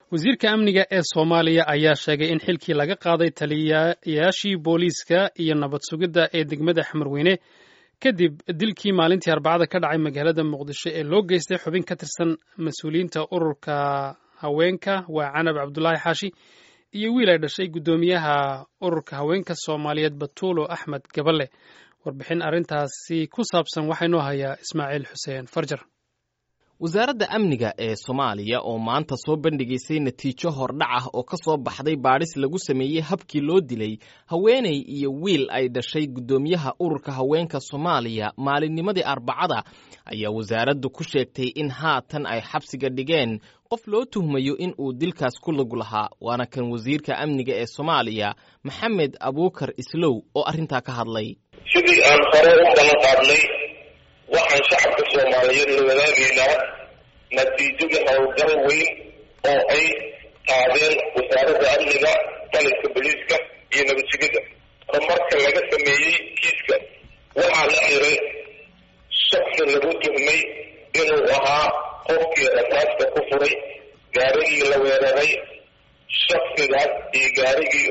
wasiirka amniga ee soomaaliya ayaa sheegay in xilkii laga qaaday taliyayaashii booliiska iyo nabad sugidda ee degmada xamarweyne kadib dilkii maalintii arbacada ka dhacay magaalada muqdisho ee loo geystay xubin ka tirsan mas-uuliyiinta ururka haweenka waa canab cabdulaahi xaashi iyo wiil ay dhashay guddoomiyaha ururka haweenka soomaaliyeed batuulo axmed gaballe warbixin arrintaasi ku saabsan waxaa inoo hayaa ismaaciil xuseen farjar wasaaradda amniga ee soomaaliya oo maanta soo bandhigaysay natiijo hordhac ah oo ka soo baxday baadhis lagu sameeyey habkii loo dilay haweenay iyo wiil ay dhashay guddoomiyaha ururka haweenka soomaaliya maalinnimadii arbacada ayaa wasaaraddu ku sheegtay in haatan ay xabsiga dhigeen qof loo tuhmayo in uu dilkaas ku lug lahaa waana kan wasiirka amniga ee soomaaliya maxamed abuukar islow oo arrintaa ka hadlay sidii aan hore u balan qaadnay waxaan shacabka soomaaliyeed la wadaagaynaa natiijada howlgal weyn oo ay qaadeen wasaaradda amniga taliska boliiska iyo nabadsugidda horumarka laga sameeyey kiiska waxaa la xiray shaksi lagu tuhmay inuu ahaa qofkii rasaasta ku furay gaarigii la weeraray shaksigaas iyo gaarigii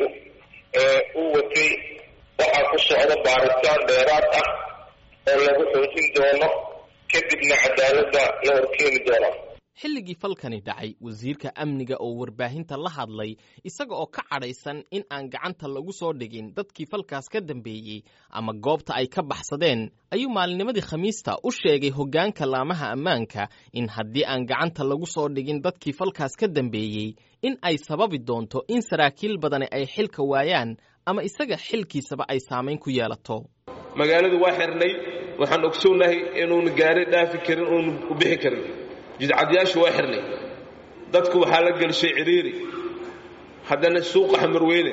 u watay waxaa ku socda baaritaan dheeraad ah oo lagu xoojin doono kadibna cadaaladda la horkeeni doono xilligii falkani dhacay wasiirka amniga oo warbaahinta la hadlay isaga oo ka cadhaysan in aan gacanta lagu soo dhigin dadkii falkaas ka dambeeyey ama goobta ay ka baxsadeen ayuu maalinimadii khamiista u sheegay hoggaanka laamaha ammaanka in haddii aan gacanta lagu soo dhigin dadkii falkaas ka dambeeyey in ay sababi doonto in saraakiil badani ay xilka waayaan ama isaga xilkiisaba ay saamayn ku yeelato magaaladu waa xirnay waxaan ogsoonahay inuuna gaari dhaafi karin uuna u bixi karin jidcadyaashu waa xirnay dadku waxaa la gelshay cidhiiri haddana suuqa xamarweyne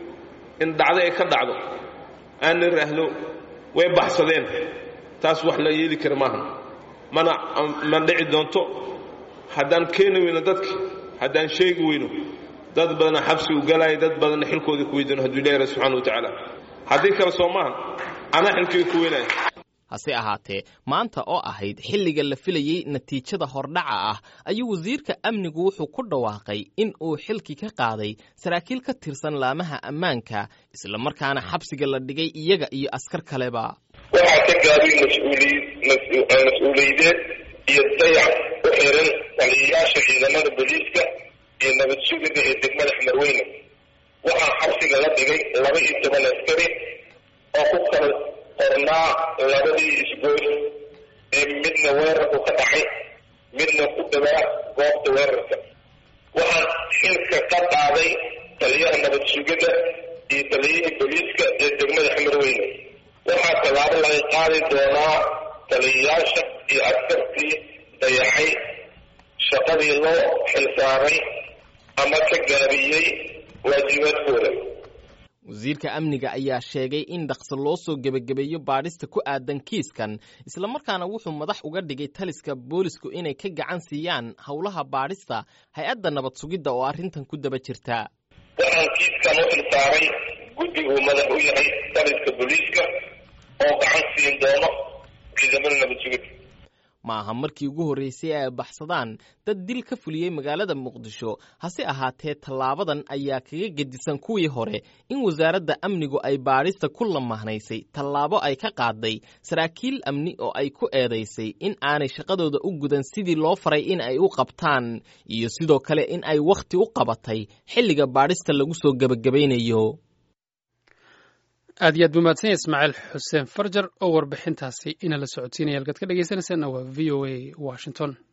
in dhacdo ay ka dhacdo aanna raahdo way baxsadeen taas wax la yeeli kara maahan mana ma dhici doonto haddaan keeni weyno dadka haddaan sheegi weyno dad badana xabsi u galaya dad badanna xilkooda ku weydano hadduu ilahi rabbi subxana wa tacaala haddii kale soo maahan anaa xilkayga ku weynaya hase ahaatee maanta oo ahayd xilliga la filayey natiijada hordhaca ah ayuu wasiirka amnigu wuxuu ku dhawaaqay in uu xilkii ka qaaday saraakiil ka tirsan laamaha ammaanka islamarkaana xabsiga la dhigay iyaga iyo askar kaleba waxaa ka gaabay mas-uuliyadeed iyo dayac u xiran taliyayaasha ciidamada booliiska iyo nabad sugida ee degmada xamarweyne waxaa xabsiga la dhigay laba iyo toban askari oo ku kala qornaa labadii isgoys ee midna weerarku ka dhacay midna ku dhawaa goobta weerarka waxaa xilka ka qaaday taliyaha nabad sugidda iyo taliyihii booliiska ee degmada xamarweyne waxaa tallaabo laga qaadi doonaa taliyayaasha iyo askartii dayacay shaqadii loo xilsaaray ama ka gaabiyey waajibaadkooda wasiirka amniga ayaa sheegay in dhaqso loo soo gebagabeeyo baadhista ku aadan kiiskan islamarkaana wuxuu madax uga dhigay taliska boolisku inay ka gacan siiyaan howlaha baadhista hay-adda nabad sugidda oo arrintan ku daba jirta waxaan kiiskan u xilsaaray guddiguu madax u yahay taliska booliiska oo gacan siin doono ciidamada nabad sugidda ma aha markii ugu horreysay ay baxsadaan dad dil ka fuliyey magaalada muqdisho hase ahaatee tallaabadan ayaa kaga gedisan kuwii hore in wasaaradda amnigu ay baadhista ku lamahnaysay tallaabo ay ka qaaday saraakiil amni oo ay ku eedaysay in aanay shaqadooda u gudan sidii loo faray in ay u qabtaan iyo sidoo kale in ay wakhti u qabatay xilliga baadhista lagu soo gebagabaynayo aad iyo aad buu mahadsan yahay ismaaciil xuseen farjar oo warbixintaasi ina la socodsiinaya halkaad ka dhegeysanaysaana waa v o a washington